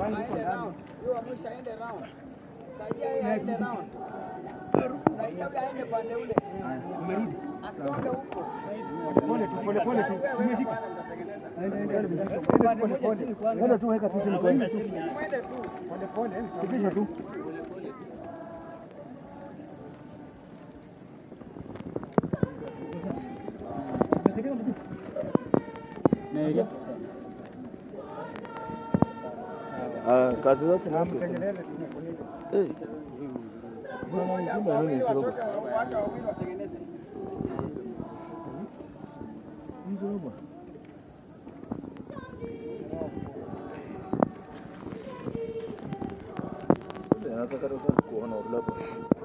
bangi iko ndani. Huyo wa mwisho aende round. Saidia yeye aende round. Saidia yeye aende pande ule. Umerudi. Asonge huko. Pole tu, pole pole tu. Tumeshika. Pole pole. Nenda tu weka tu chini kwa. Mwende tu. Pole pole. Sikisha tu. Ah, kazi zote ni mtu tu. Tengeneze tumefunika. Eh. Bwana mzima nini isirobo? Watu wawili watengeneze. Mzirobo. Sasa nataka sana kuona ulapo.